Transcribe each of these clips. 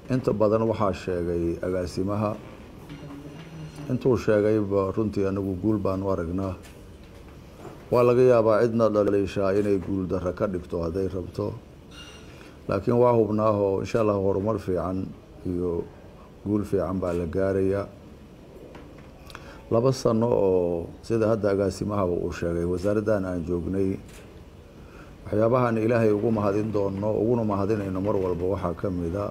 inta badan waxaa sheegay agaasimaha intuu sheegayba runtii anagu guul baanu aragnaa waa laga yaabaa cidna dhaliishaa inay guul darro ka dhigto hadday rabto laakiin waa hubnaahoo insha allah horumar fiican iyo guul fiican baa la gaarayaa laba sano oo sida hadda agaasimahaba uu sheegay wasaaraddan aan joognay waxyaabahan ilaahay ugu mahadin doono uguna mahadinayno mar walba waxaa ka mida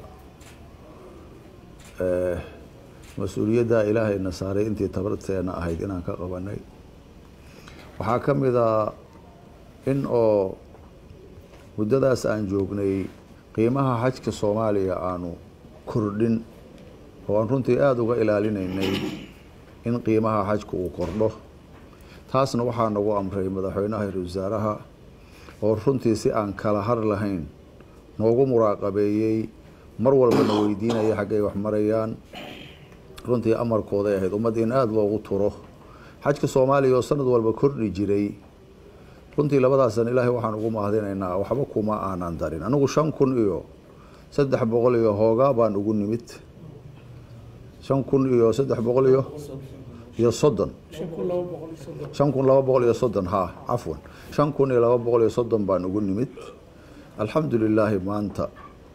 mas-uuliyadda ilaahayna saaray intii tabarteena ahayd inaan ka qabanay waxaa ka mida in oo muddadaas aan joognay qiimaha xajka soomaaliya aanu kordhin oo aan runtii aada uga ilaalinaynay in qiimaha xajka uu kordho taasna waxaa nagu amray madaxweynaha ra wasaaraha oo runtii si aan kala har lahayn noogu muraaqabeeyey mar walbana weydiinaya xaggay wax marayaan runtii amarkooday ahayd ummad in aada loogu turo xajka soomaaliya oo sanad walba kordhi jiray runtii labadaasan ilaahay waxaan ugu mahadinaynaa waxba kuma aanan darin anigu shan kun iyo saddex boqol iyo hoogaa baan ugu nimid shan kun iyo saddex boqol iyo iyo soddon shan kun laba boqol iyo soddon ha cafwan shan kun iyo laba boqol iyo soddon baan ugu nimid alxamdu lilaahi maanta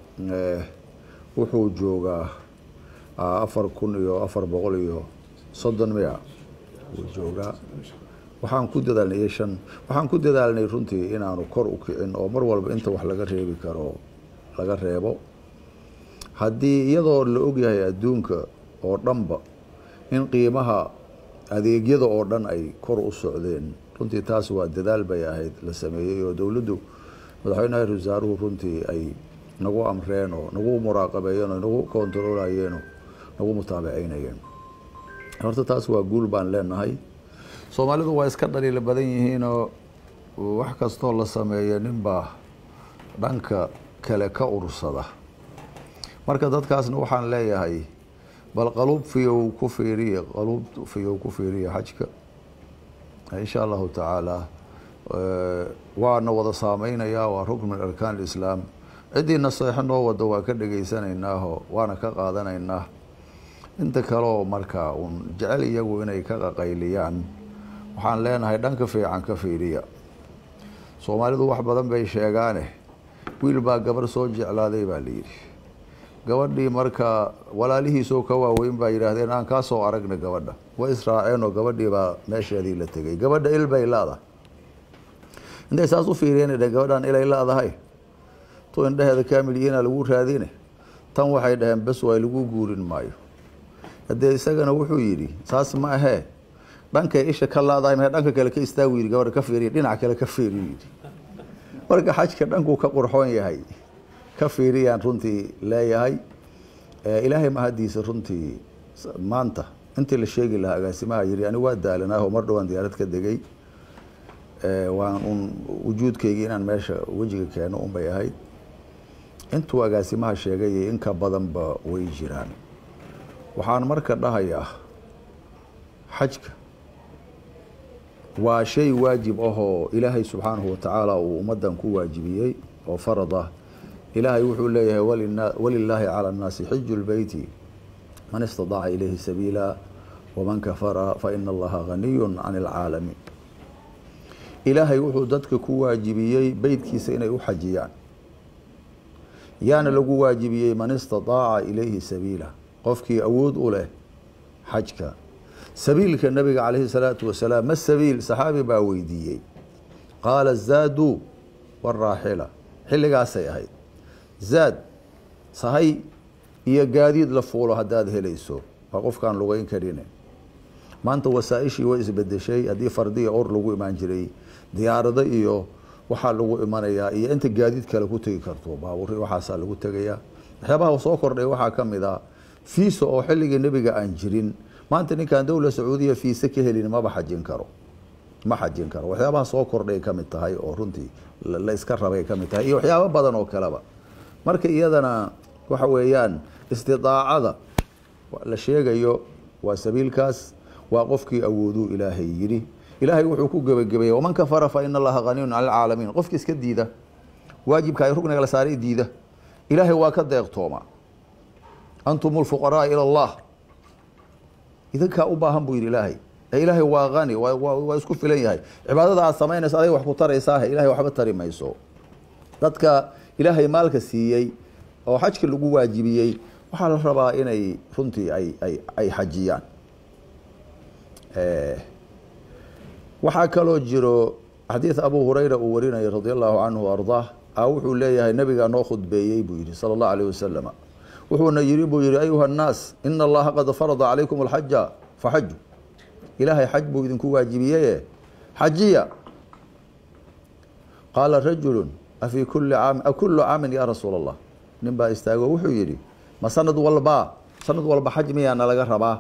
wuxuu joogaa afar kun iyo afar boqol iyo soddon miya wuu joogaa waxaan ku dadaalnay shan waxaan ku dadaalnay runtii inaanu kor u kicin oo mar walba inta wax laga reebi karo laga reebo haddii iyadoo la ogyahay adduunka oo dhanba in qiimaha adeegyada oo dhan ay kor u socdeen runtii taas waa dadaal bay ahayd la sameeyey oo dowladdu madaxweynaha ra wasaaruhu runtii ay nagu amreen oo nagu muraaqabeeyeen oo nagu kontarolayeen oo nagu mutaabiceynayeen horta taas waa guul baan leenahay soomaalidu waa iska dhaliila badan yihiinoo wax kastoo la sameeya ninbaa dhanka kale ka ursada marka dadkaasna waxaan leeyahay bal qaluub fiyow ku fiiriya qaluub fiyow ku fiiriya xajka insha allahu tacaala waana wada saameynayaa waa rukn min arkaan alislaam ciddii naseexo noo wada waa ka dhegeysanaynaahoo waana ka qaadanaynaa inta kaleoo markaa uun jecel iyagu inay ka qaqayliyaan waxaan leenahay dhanka fiican ka fiiriya soomaalidu wax badan bay sheegaane wiil baa gabar soo jeclaaday baa layidhi gabadhii markaa walaalihiisoo ka waaweyn baa yidhaahdeen aan kaa soo aragna gabadha way israaceen oo gabadhii baa meesheedii la tegay gabadha il bay laadahay intay saas u fiiriyeen dheheen gabadhaan ilay laadahay tu indhaheeda kaamilyiina lagu raadine tan waxay dhaheen bes way lagu guurin maayo haddee isagana wuxuu yidhi saas ma ahee dhankay isha ka laadahay ma dhanka kale ka istaagu yidhi gabadha ka fiiriya dhinac kale ka fiiriyu yidhi marka xajka dhankuu ka qurxoon yahay ka fiiriyaan runtii leeyahay ilaahay mahadiisa runtii maanta intii la sheegi lahaa agaasimaha yiri ani waa daalanaahoo mar dhowaan diyaarad ka degay waan un wujuudkaygii inaan meesha wejiga keeno unbay ahayd intuu agaasimaha sheegay iyo inka badanba way jiraan waxaan marka dhahayaa xajka waa shay waajib ahoo ilaahay subxaanahu watacaala uu ummaddan ku waajibiyey oo farad ah ilaahay wuxuu leeyahay walilaahi cala annaasi xiju lbeyti man istadaaca ilayhi sabiila waman kafara faina allaha ganiyun can alcaalamiin ilaahay wuxuu dadka ku waajibiyey beytkiisa inay u xajiyaan yaana lagu waajibiyey man istadaaca ilayhi sabiila qofkii awood u leh xajka sabiilka nabiga calayhi salaatu wasalaam ma sabiil saxaabi baa weydiiyey qaala zaadu waraaxila xilligaasay ahayd zaad sahay iyo gaadiid la fuulo haddaad helayso waa qofkaan lugeyn karine maanta wasaaishii way isbedeshay haddii fardiya or lagu imaan jiray diyaarado iyo waxaa lagu imanayaa iyo inta gaadiid kale ku tegi karto baaburi waxaasaa lagu tegayaa waxyaabaha soo kordhay waxaa ka mid a fiisa oo xilligii nebiga aan jirin maanta ninkaan dowla sacuudiya fiise ka helin maba xajin karo ma xajin karo waxyaabaha soo kordhay ka mid tahay oo runtii la iska rabay ka mid tahay iyo waxyaabo badan oo kaleba marka iyadana waxa weeyaan istidaacada la sheegayo waa sabiilkaas waa qofkii awooduu ilaahay yidhi ilaahay wuxuu ku gebagabeeyey waman kafara fa ina allaha haniyun cala alcaalamiin qofkii iska diida waajibka ay rugniga la saaray diida ilaahay waa ka deeqtoomaa antum lfuqaraa ila allah idinkaa u baahan buu yidhi ilaahay ee ilaahay waa hani waa waa isku filan yahay cibaadada aad samaynayso adiga wax ku taraysaahe ilahay waxba tari mayso dadka ilaahay maalka siiyey oo xajka lagu waajibiyey waxaa la rabaa inay runtii ay ay ay xajiyaan waxaa kaloo jiro xadiid abu hurayra uu warinayay radi allahu canhu ardaah a wuxuu leeyahay nabigaa noo khudbeeyey buu yihi sala allahu alayh wasalama wuxuuna yiri buu yihi ayuha nnaas ina allaha qad farada calaykum alxaja faxaju ilaahay xaj buu idinku waajibiyeye xajiya qaala rajulu afii kuli caami akulu caamin ya rasuula allah nin baa istaago wuxuu yidhi ma sanad walba sanad walba xaj miyaana laga rabaa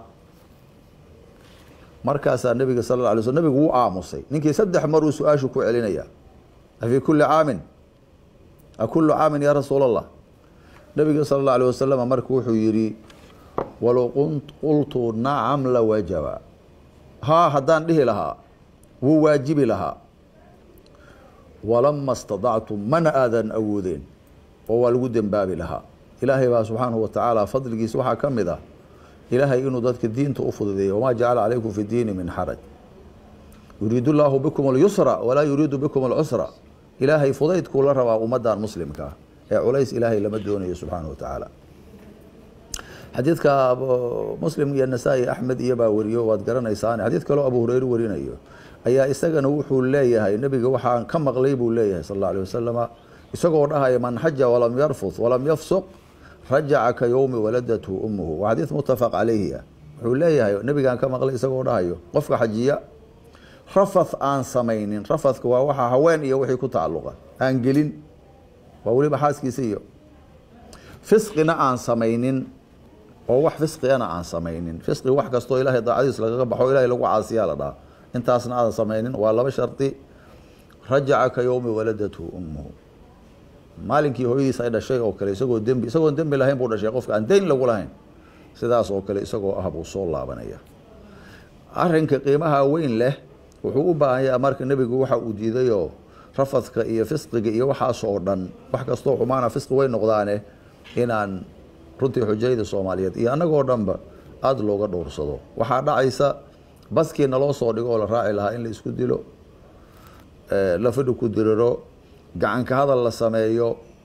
markaasaa nabiga sal la alay sl nabigu wuu aamusay ninkii saddex maruu su-aashu ku celinaya afii kuli caamin akulu caamin ya rasuula allah nabiga sala اlه alيه wasalam marka wuxuu yihi walow qultu nacam lawajaba haa haddaan dhihi lahaa wuu waajibi lahaa walama اstaطactu mana aadan awoodeen oo waa lagu dembaabi lahaa ilaahay baa subxaanahu watacaala fadligiisa waxaa ka mid ah ilaahay inuu dadka diinta u fududeeyo wama jacala calaykum fi diini min xaraj yuriidu llaahu bikum اlyusra walaa yuriidu bikum اlcusra ilaahay fudaydkuu la rabaa ummadan muslimkaa ee culays ilaahay lama doonayo subxaana wa tacaala xadiidka muslim iyo nasaa-i axmed iyo baa wariyo waad garanaysaan xadiid kaloo abu hureyre warinayo ayaa isagana wuxuu leeyahay nebiga waxaan ka maqlay buu leeyahay sal alla alيh wasalama isagoo dhahaya man xaja walam yarfud walam yafsuq rajaca ka yowmi waladathu umuhu waa xadiid mutafaq calayhi ah wuxuu leeyahay nebigaan ka maqlay isagoo dhahayo qofka xajiya rafath aan samaynin rafathka waa waxa haween iyo wixii ku tacalluqa aan gelin waa weliba xaaskiisa iyo fisqina aan samaynin oo wax fisqigana aan samaynin fisqi wax kastoo ilaahay daacadiis lagaga baxo ilahay lagu caasiyaa la dhaha intaasna aadan samaynin waa laba shardi rajaca ka yowmi waladathu umuhu maalinkii hooyadiis ay dhashay oo kale isagoo dembi isagoon dembi lahayn buu dhashay qofka aan deyn lagu lahayn sidaas oo kale isagoo ah buu soo laabanaya arrinka qiimaha weyn leh wuxuu u baahan yaha marka nebigu waxa uu diidayoo rafadka iyo fisqiga iyo waxaas oo dhan wax kastoo xumaana fisqi way noqdaane inaan runtii xujayda soomaaliyeed iyo annagoo dhanba aada looga dhowrsado waxaa dhacaysa baskii naloo soo dhigo oo la raaci lahaa in la isku dilo la fadhi ku diriro gacanka hadal la sameeyo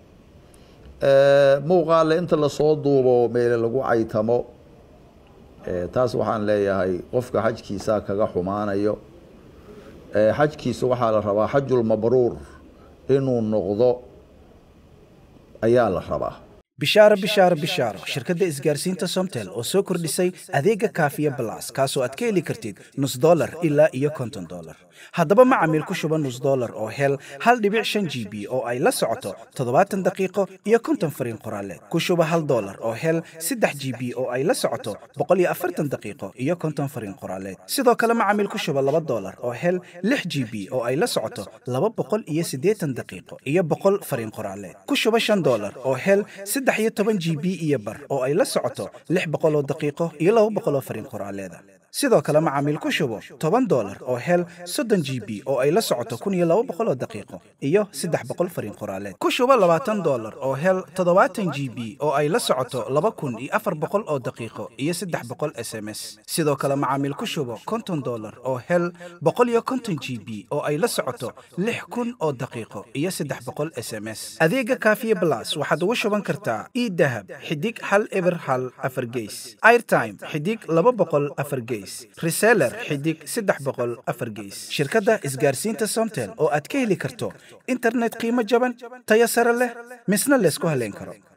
muuqaale inta lasoo duubo meele lagu caytamo taas waxaan leeyahay qofka xajkiisa kaga xumaanayo xajkiisa waxaa la rabaa xajulmabruur inuu noqdo ayaa la rabaa bishaaro bishaaro bishaaro shirkadda isgaarsiinta somtel oo soo kordhisay adeega kaafiya balas kaasoo aad ka heli kartid nus dolar ilaa iyo konton dolar haddaba macamiil ku shuba nus dolar oo hel hal dhibic shan g b oo ay la socoto toddobaatan daqiiqo iyo konton fariin qoraaleed ku shuba hal dolar oo hel saddex g b oo ay la socoto boqol iyo afartan daqiiqo iyo konton fariin qoraaleed sidoo kale macamiil ku shuba laba dolar oo hel lix g b oo ay la socoto laba boqol iyo siddeetan daqiiqo iyo boqol fariin qoraaleed ku shuba shan dolar oo hel saddex iyo toban g b iyo bar oo ay la socoto lix boqol oo daqiiqo iyo laba boqol oo fariin qoraaleeda sidoo kale macaamiil ku shubo toban dolar oo hel soddon g b oo ay la socoto kun iyo laba boqol oo daqiiqo iyo saddex boqol fariin qoraaleed ku shubo labaatan dolar oo hel toddobaatan g b oo ay la socoto laba kun iyo afar boqol oo daqiiqo iyo saddex boqol s m s sidoo kale macaamiil ku shubo konton dolar oo hel boqol iyo konton g b oo ay la socoto lix kun oo daqiiqo iyo saddex boqol s m s adeega kaafiye blas waxaad ugu shuban kartaa idahab xidig hal eber hal afar geys airtime xidig laba boqol afar geys reseller xidig saddex boqol afar geys shirkadda isgaarsiinta somtel oo aad ka heli karto internet qiimo jaban tayo sare leh misna laysku haleyn karo